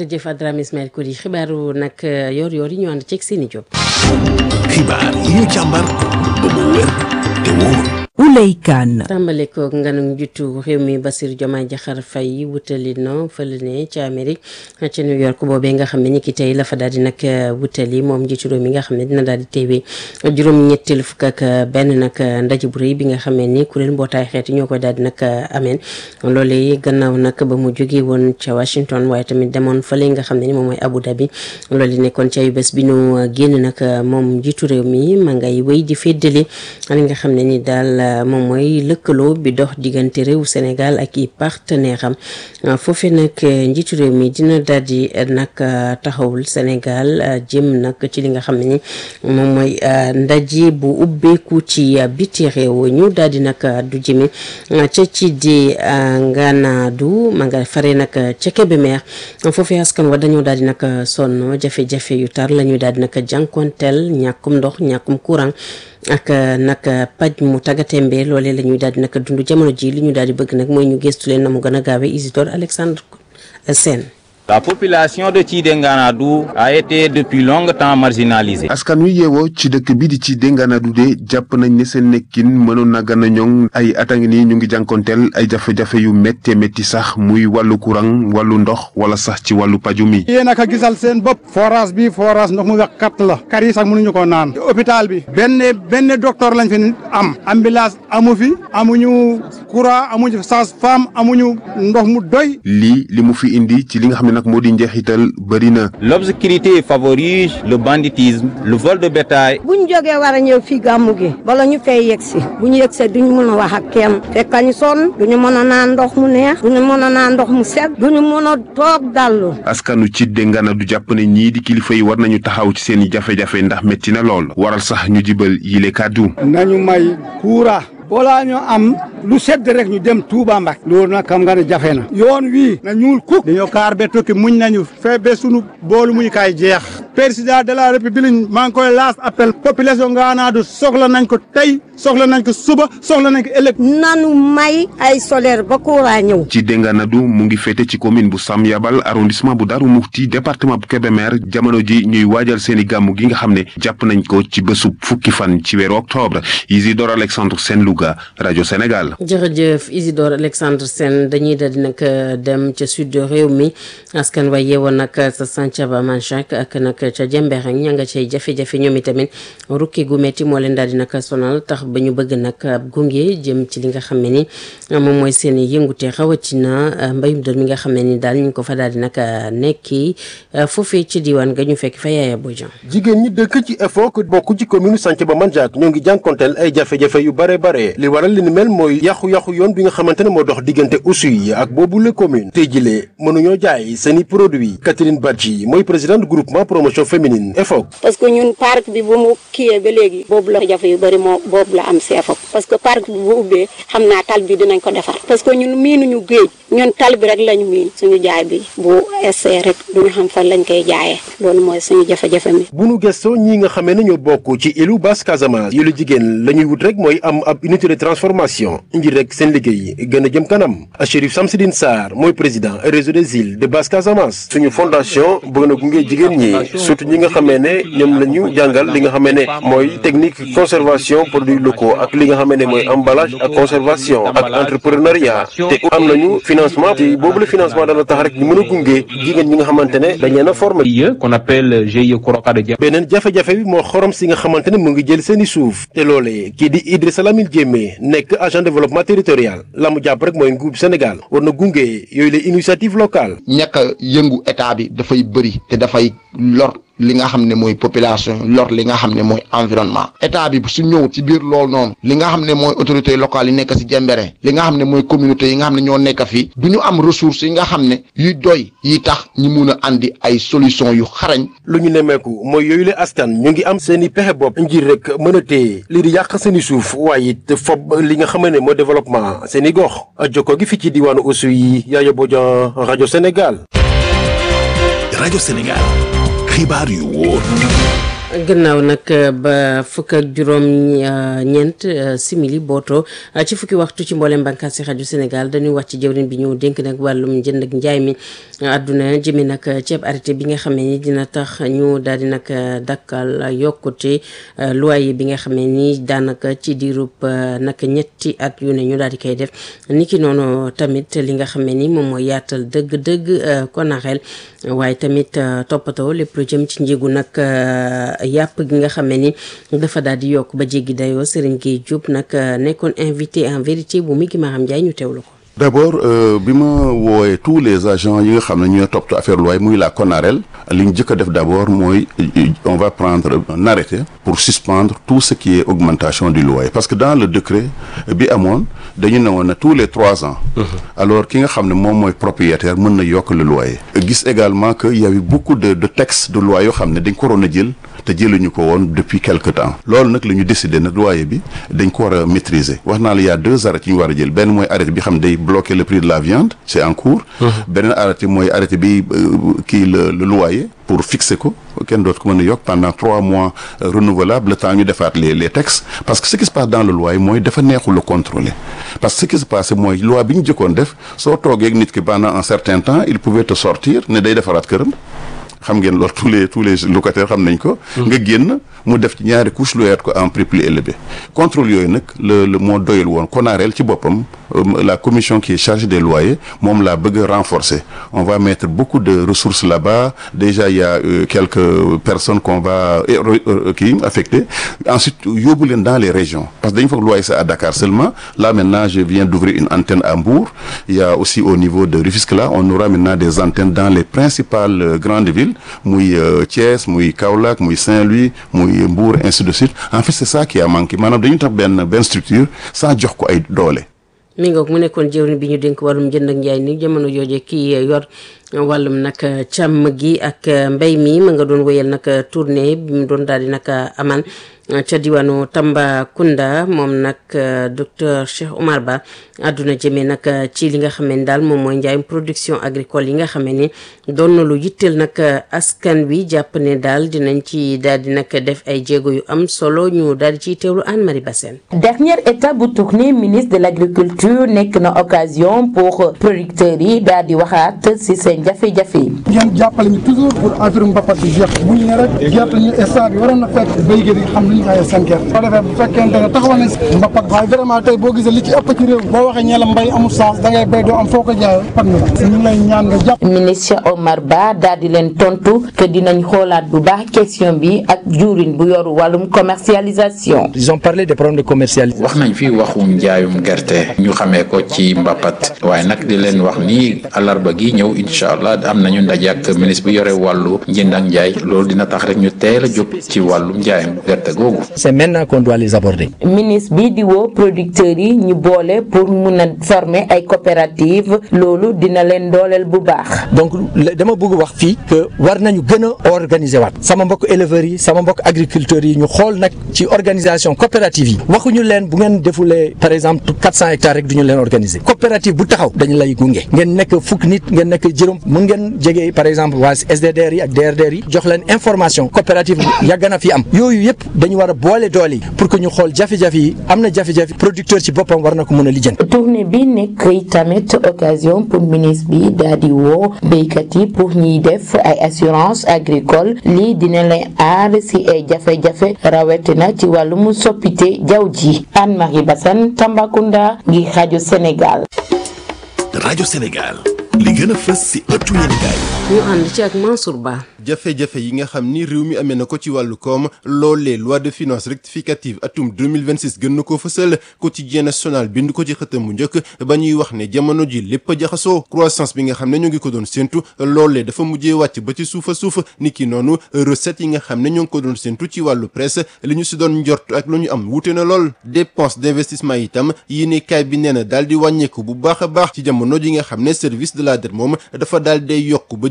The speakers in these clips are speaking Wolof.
jërëjëf Adrame Ismaël Koulibaly xibaaru nag yor-yor yi ñu ànd ceeg seeni Diop. xibaar yi ñu càmbar ba mu wér te wóor. Ouley Kane. tàmbale ko nganu njiitu réew mi Bassirou Diomaye Diakhar Faye wutali na fële ne ca Amérique ca New York boobee nga xam ne ñi ki tey la fa daal di nag wutali moom njiitu réew mi nga xam ne dina daal di teewee juróom-ñetteelu fukk ak benn nag ndaje bu rëy bi nga xam ne ni kuréel mbootaay xeet ñoo koy daal di nag ameen loolee gannaaw nag ba mu jógee woon ca Washington waaye tamit demoon fële nga xam ne ni moom mooy Abu Dhabi loolu nekkoon ci ayu bés bi ñu génn nag moom njiitu réew mi ma ngay wéy di féddali li nga xam ne ni daal moom mooy lëkkaloo bi dox diggante réew Sénégal ak i partenaire am foofe nag njiitu réew mi dina daal di nag taxawul Sénégal jëm nag ci li nga xam ne ni moom mooy ndaje bu ubbeeku ci biti réew ñu daal di nag du jëme ca ci di Nganadu ma nga fare nag ca Kébémer foofe askan wa dañoo daal di nag sonn jafe-jafe yu tar la ñuy daal di nag jànkonteel ñàkkum ndox ñàkkum courant ak nag paj mu tàggatémbe loolee la ñuy daal di nag dund jamono ji li ñu daal di bëgg nag mooy ñu gëstu leen na mu gën a gaawee Isidore Alexandre Sène La population de Tchidenganaadou a été depuis longtemps marginalisée. askan wi yeewoo ci dëkk bi di ci Denganadu de jàpp nañ ne seen nekkin mënoon na gën a ñoŋ ay at a ngi nii ñu ngi jànkonteel ay jafe-jafe yu méttee métti sax muy wàllu courant wàllu ndox wala sax ci wàllu paju mi. yéen a ko gisal seen bopp forage bi forage ndox mu wex katt la kar yi sax mënuñu ko naan hôpital bi benn benn docteur lañ fi am ambulance amu fi amuñu courant amuñu sage-femme amuñu ndox mu doy. lii li mu fi indi ci li nga xam ne nag moo di njeexital bëri na. L'obscurité favorise le banditisme, le vol de bétail. bu ñu jógee war a ñëw fii gàmmu gi bala ñu fay yegg si bu ñu yegg see duñu mën a wax ak kenn fekk ñu sonn duñu mën a naan ndox mu neex duñu mën a naan ndox mu set duñu mën a toog dallu. askanu ci Denganadu jàpp ne ñii di kilifa yi war nañu taxaw ci seen i jafe-jafe ndax métti na lool waral sax ñu jibal yile kàddu. nañu may kuura balaa ñu am lu sedd rek ñu dem Touba Mbak loolu nag xam nga ne jafe na yoon wii na ñuul kuk dañoo kaar be tokki muñ nañu fee be sunu boolu muñ kaay jeex président de la république maa ngi koy laas appel population Nganadu soxla nañ ko tey soxla nañ ko suba soxla nañ ko ëllëg nanu may ay solaire ba courant ñëw. ci Denganadu mu ngi féete ci commune bu Sam Yabal arrondissement bu Darou Mouhty département bu Kébémer jamono ji ñuy waajal seen i gàmmu gi nga xam ne jàpp nañ ko ci bésub fukki fan ci weeru octobre Isidore Alexandre Sène Louga rajo Sénégal. jërëjëf Isidore Alexandre Sène dañuy daal di nag dem ca sud réew mi askan wa yeewoon nag sa Santhiaba Manchac ak nag ca Jembereng ña nga cay jafe-jafe ñoom itamit rukki gu metti moo leen daal di nag sonal tax ba ñu bëgg nag ab gunge jëm ci li nga xam ne ni moom mooy seen i yëngute rawatina mbayum dër mi nga xam ne ni daal ñu ko fa daal di nag nekki foofee ci diwaan ga ñu fekk fa yaaya Bodian jigéen ñi dëkk ci EFOC bokk ci commune Santhiaba Manchac ñoo ngi jànkonteel ay jafe-jafe yu bare bare li waral li ni mel mooy yàqu-yàqu yoon bi nga xamante ne moo dox diggante Oussouye ak boobu la commune tey jilee mënuñoo jaay seeni produit Catherine Badji mooy présidente groupement promotion féminine EFOC parce que ñun parc bi bu mu kiyee ba léegi boobu la jafe yu bëri moo boobu la am si EFOC parce que parc bi bu ubbee xam naa tal bi dinañ ko defar parce que ñun miinuñu géej ñun tal bi rek lañu miin suñu jaay bi bu essee rek duñu xam fan lañ koy jaayee loolu mooy suñu jafe-jafe mi bu nu gëstoo ñi nga xamee ne ñoo bokk ci ilu Basse Casamance yu la jigéen la ñuy wut rek mooy am ab unité de transformation ngir rek seen liggéey gën a jëm kanam Chérif Samsidine Sarr mooy président réseau des îles de Basse Casamance suñu fondation bëgg na gunge jigéen ñi surtout ñi nga xamee ne ñoom la ñu jàngal li nga xamee ne mooy technique conservation produits locaux ak li nga xamee ne mooy emballage ak conservation ak entrepreneuriat te am nañu financement te boobu la financement dana tax rek ñu mën a gunge jigéen ñi nga xamante ne dañ leen a formé qu'on appelle GIE Korokade Dia. beneen jafe-jafe bi moo xorom si nga xamante ne mu ngi jël seeni suuf te loolee kii di Idrissa Lamine Diémé nekk agent développement territorial la mu jàpp rek mooy nguur Sénégal war na gunge yooyu la initiative locale ñàkk a yëngu état bi dafay bëri te dafay lor li nga xam ne mooy population lor li nga xam ne mooy environnement état bi su ñëw ci biir loolu noonu li nga xam ne mooy autorités locales yi nekk si Jembere li nga xam ne mooy communauté yi nga xam ne ñoo nekk fii du ñu am ressources yi nga xam ne yuy doy yi tax ñi mun a andi ay solution yu xarañ lu ñu nemmeeku mooy yooyu la askan ñu ngi am seen i pexe bopp ngir rek mën a téye lii di yàq seen i suuf waaye it fob li nga xam ne mooy développement seen i gox jokko gi fi ci diwaanu Oussouye Yaya Bodian rajo Sénégal. rajo Sénégal xibaar yu wóor. gannaaw nag ba fukk ak juróom ñeent simili booto ci fukki waxtu ci mboolem bànqaas si rajo Sénégal dañuy wax ci jëwriñ bi ñu dénk nag wàllum jënd ak njaay mi àdduna jëme nag ceeb arrêté bi nga xam ne ni dina tax ñu daal di nag dakkal yokkute loyer bi nga xam ne ni daanaka ci diirub nag ñetti at yu ne ñu daal di koy def niki noonu tamit li nga xam ne ni moom mooy yaatal dëgg-dëgg konaxel waaye tamit toppatoo lépp lu jëm ci njëgu nag yàpp gi nga xam ne ni dafa daal di yokk ba jéggi dayoo Serigne Gueye Diop nag nekkoon invité en vérité bu mi gi Maham Ndiaye ñu teewlu ko. d'abord bi ma woowee tous les agents yi nga xam ne ñooy toppatoo affaire loi muy la CONAREL li ñu jëkk a def d'abord mooy on va prendre un arrêté pour suspendre tout ce qui est augmentation du loyer parce que dans le décret bi amoon dañu ne woon ne tous les trois ans alors ki nga xam ne moom mooy propriétaire mën na yokk le loyer gis également que il y avait beaucoup de de textes de loi yoo xam ne dañ ko waroon a jël te jëluñu ko woon depuis quelque temps loolu nag la ñu décidé nag loyer bi dañ ko war a maîtriser wax naa la y a deux arrêtés yu ñu war a jël benn mooy arrêté bi xam day bloquer le prix de la viande c'est en cours beneen arrêté mooy arrêté bi kii le le loyer pour fixer ko kenn dootu ko mën a yokk pendant trois mois renouvelable le temps ñu defaat les les textes parce que ce qui se passe dans le loyer mooy dafa neexul a contrôler parce que ce qui se passe mooy loi bi ñu jëkkoon def soo toogee ak nit ki pendant un certain temps il pouvait te sortir ne day defaraat këram xam ngeen loolu tous les tous les locataires xam nañ ko. nga génn mu def ci ñaari couche loyer ko en prix plus élevé. contrôle yooyu nag le le moo doyul woon CONAREL ci boppam la commission qui est chargée des loyers moom laa bëgg a renforcer on va mettre beaucoup de ressources là-bas déjà il y a euh, quelques personnes qu'on va kii affecter ensuite yóbbu leen dans les régions parce que dañu foog loyer ça à Dakar seulement là maintenant je viens d'ouvrir une antenne à Mbour il y a aussi au niveau de Rufisque là on aura maintenant des antennes dans les principales euh, grandes villes muy Thiès muy Kaolack muy Saint-Louis muy Mbour ainsi de suite en fait c'est ça qui a manqué maanaam dañu tax benn benn structure sans jox ko ay doole. mi ngoog mu nekkoon jëwriñ bi ñu dénk wàllum jënd ak njaay ni jamono jooje kii yor wàllum nag càmm gi ak mbay mi ma nga doon wéyal nag tournée bi mu doon daal di nag aman ca diwaanu Tambacounda moom nag docteur Cheikh Omar Ba àdduna jëmee nag ci li nga xam ne daal moom mooy njaayum production agricole yi nga xam ne doon na lu yitteel nag askan wi jàpp ne daal dinañ ci daal di nag def ay jéego yu am solo ñu daal di ciy teewlu Anne Marie Bassène. dernière étape bu tournée ministre de l' agriculture nekk na occasion pour producteurs yi daal di waxaat si seen jafe-jafe yi. ngeen jàppale ñu toujours pour affaire mbapat bi jeex bu ñu ne rek gerte ñu instant bi waroon na fekk béykat yi xam lu ñu xayee seen gerte soo defee bu fekkente ne taxawal nañ si mbapat waaye vraiment tey boo gisee li ci ëpp ci réew boo waxee ñeela mbay amul sens da ngay béy doo am foo ko jaayee pat na ñu ngi lay ñaan nga jàpp ministre Omar Ba daal di leen tontu que dinañ xoolaat bu baax question bi ak juurin bu yoru wàllum commercialisation. ils ont parlé des problèmes de commercialisation. wax nañ fi waxum njaayum gerte ñu xamee ko ci mbapat waaye nag di leen wax ni alarba gi ñëw incha allah am nañu ndaje ak ministre bi yore wàllu njënd ak njaay loolu dina tax rek ñu teel a jóg ci wàllum njaayum gerte googu. c'est maintenant qu'on doit les aborder. ministre bi di woo producteurs yi ñu boole pour mun a former ay coopératives loolu dina leen dooleel bu baax. donc dama bëgg wax fii que war nañu gën a organiser waat sama mbokk éleveurs yi sama mbokk agriculteurs yi ñu xool nag ci organisation coopérative yi waxuñu leen bu ngeen defulee par exemple 400 hectares rek du ñu leen organiser coopérative bu taxaw dañu lay gunge ngeen nekk fukk nit ngeen nekk juróom mun ngeen jege par exemple waa SDDR yi ak DRDR yi jox leen information coopérative yàgg na fi am yooyu yëpp dañu war a boole doole yi pour que ñu xool jafe-jafe yi am na jafe-jafe producteur ci boppam war na ko mën a lijjanti. tournée bi nekk tamit occasion pour ministre bi daal di woo béykat yi pour ñuy def ay assurance agricole lii dina leen aar si ay jafe-jafe rawatina ci wàllum soppite jaww ji Anne-Marie Bassane Tambacounda ngi rajo Sénégal. rajo Sénégal li gën a fës si ëttu yéenekaay ñu ànd ci ak Mansour Ba. jafe-jafe yi nga xam ni réew mi amee na ko ci wàllu koom loolee loi de finances rectificative atum 2026 gën na koo fësal quotidien national bind ko ci xëtam bu njëkk ba ñuy wax ne jamono ji lépp a jaxasoo croissance bi nga xam ne ñoo ngi ko doon séntu loolee dafa mujjee wàcc ba ci suufa suuf ni ki noonu recette yi nga xam ne ñoo ngi ko doon séntu ci wàllu presse li ñu si doon njort ak lu ñu am wuute na lool dépense d'investissement itam yéene kaay bi nee na daal di wàññeeku bu baax a baax ci jamono ji nga xam ne service de la dette moom dafa daal day yokk ba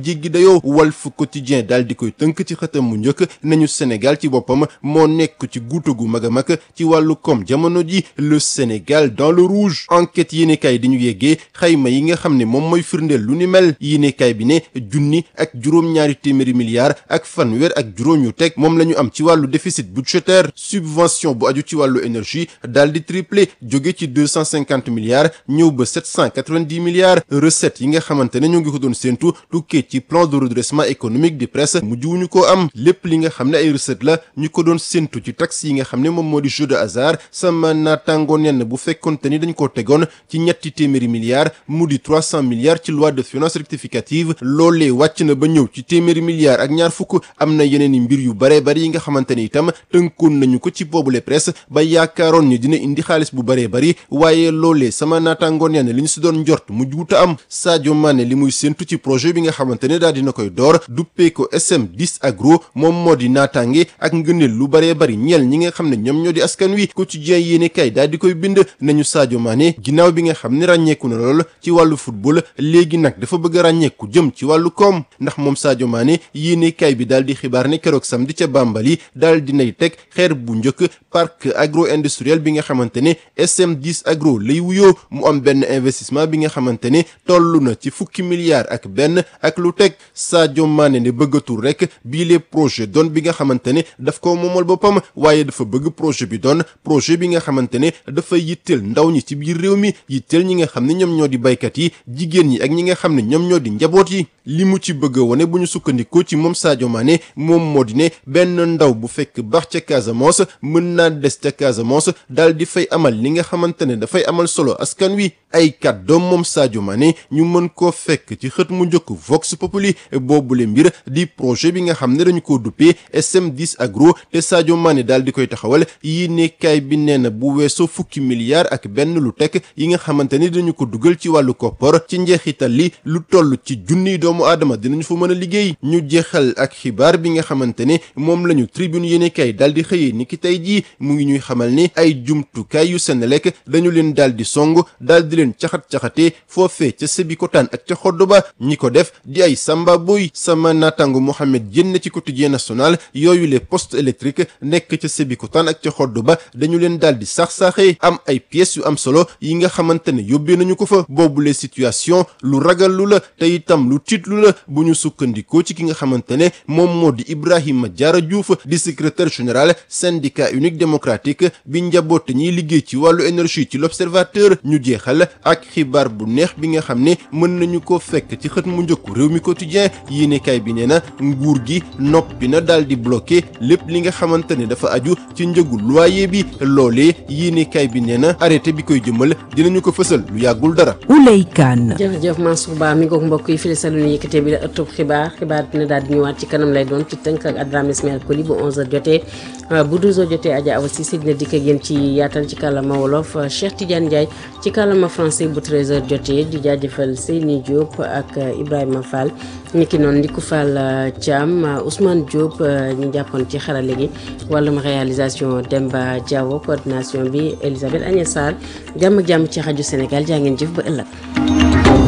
jéggi dayoo Walf Quotidien daal di koy tënk ci xëtam mu njëkk nañu Sénégal ci boppam moo nekk ci guuta gu mag a mag ci wàllu koom jamono ji le Sénégal dans le rouge enquête yéenekaay di ñu yeggee xayma yi nga xam ne moom mooy firndeel lu ni mel yéenekaay bi ne junni ak juróom-ñaari téeméeri milliards ak fanweer ak juróom yu teg moom la ñu am ci wàllu déficit budgétaire subvention bu aju ci wàllu énergie daal di triplé jóge ci deux cent cinquante milliards ñëw ba sept cent quatre-vingt-dix milliards recettes yi nga xamante ne ñu ngi ko doon séentu tukkee ci plan de redressement économique di presse mujjuwuñu ko am lépp li nga xam ne ay recettes la ñu ko doon séentu ci taxes yi nga xam ne moom moo di jeu de hasard sama naataango nenn bu fekkonte ni dañ ko tegoon ci ñetti téeméeri milliards mu di trois cent milliards ci loi de finances rectificative loolee wàcc na ba ñëw ci téeméeri milliards ak ñaar fukk am na yeneen i mbir yu bare bari yi nga xamante ni itam tënkoon nañu ko ci boobule presse ba yaakaaroon ni dina indi xaalis bu baree bari waaye loolee sama naataango nenn li ñu si doon njort mu juuta am Sadio Mané li muy séentu ci projet bi nga xamante ne daal dina koy door duppee ko SM10 agro moom moo di naataange ak ngëneel lu baree bari ñeel ñi nga xam ne ñoom ñoo di askan wi quotidien yéene kay daal di koy bind nañu Sadio Mané ginnaaw bi nga xam ne ràññeeku na lool ci wàllu football léegi nag dafa bëgg a ràññeeku jëm ci wàllu koom ndax moom Sadio Mané yéene kay bi daal di xibaar ne keroog samedi ca Bambali daal dinay teg xeer bu njëkk parc agro industriel bi nga xamante ne SM10 agro lay wuyoo mu am benn investissement bi nga xamante ne toll na ci fukki milliards ak benn ak lu teg Sadio Mané ne bëggatul rek bii les projet doon bi nga xamante ne daf ko moomal boppam waaye dafa bëgg projet bi doon projet bi nga xamante ne dafa yitteel ndaw ñi ci biir réew mi yitteel ñi nga xam ne ñoom ñoo di baykat yi jigéen ñi ak ñi nga xam ne ñoom ñoo di njaboot yi li mu ci bëgg a wone bu ñu sukkandikoo ci moom Sadio Mané moom moo di ne benn ndaw bu fekk baax ca Casamance mën naa des ca Casamance daal di fay amal li nga xamante ne dafay amal solo askan wi ay kàddoom moom Sadio Mané ñu mën koo fekk ci xët mu njëkk Vox Populi boobule mbir di projet bi nga xam ne dañu ko duppee SM10 agro te Sadio Mané daal di koy taxawal yi nekkaay bi nee na bu weesoo fukki milliards ak benn lu teg yi nga xamante ni dañu ko dugal ci wàllu koppor ci njeexital li lu toll ci junniy doomu aadama dinañu fa mën a liggéey ñu jeexal ak xibaar bi nga xamante ne moom lañu tribune yéenekaay daal di xëyee ni ki tey jii mu ngi ñuy xamal ni ay jumtukaay yu Senelec dañu leen daal di song daal di leen caxat-caxatee foofee ca Sébikotane ak ca Xoddoba ñi ko def di ay samba boy sama naataango Mohamed Diène ci quotidien national yooyu les postes électriques nekk ca Sébikotane ak ca Xoddoba dañu leen daal di sax-saaxee am ay pièces yu am solo yi nga xamante ne yóbbee nañu ko fa boobule situation lu ragal lu la te itam lu tiitlu la bu ñu sukkandikoo ci ki nga xamante ne moom moo di Ibrahima Diarra Diouf di secrétaire général syndicat unique démocratique bi njaboote ñiy liggéey ci wàllu énergie ci l'observateur ñu jeexal ak xibaar bu neex bi nga xam ne mën nañu ko fekk ci xët mu njëkku réew mi quotidien yéenekaay bi nee na nguur gi noppi na daal di bloqué lépp li nga xamante ne dafa aju ci njëgu loyer bi loolee yéenekaay bi nee na arrêté bi koy jëmal dinañu ko fësal lu yàggul dara. Ouley Kane. jërëjëf Mansour Ba mi ngoog mbokk yi fii salu ni yëkkatee bi la ëttub xibaar xibaar dina daal di ñëwaat ci kanam lay doon ci tënk ak Adrame Ismaël Koli bu 11h jotee bu 12h jotee Adja Awa Cissé dina dikk ak yéen ci yaatal ci kàllaama wolof Cheikh Tidiane Ndiaye ci kàllaama français bu 13h jotee di jaajëfal Seyni Diop ak Ibrahima Fall ñi ki noonu Ndiku Fall Thiam Ousmane Diop ñu jàppoon ci xarale gi wàllum réalisation Demba Diawo coordination bi Elisabeth Agnès Sarr jàmm ak jàmm ci rajo Sénégal jaa ngeen jëf ba ëllëg.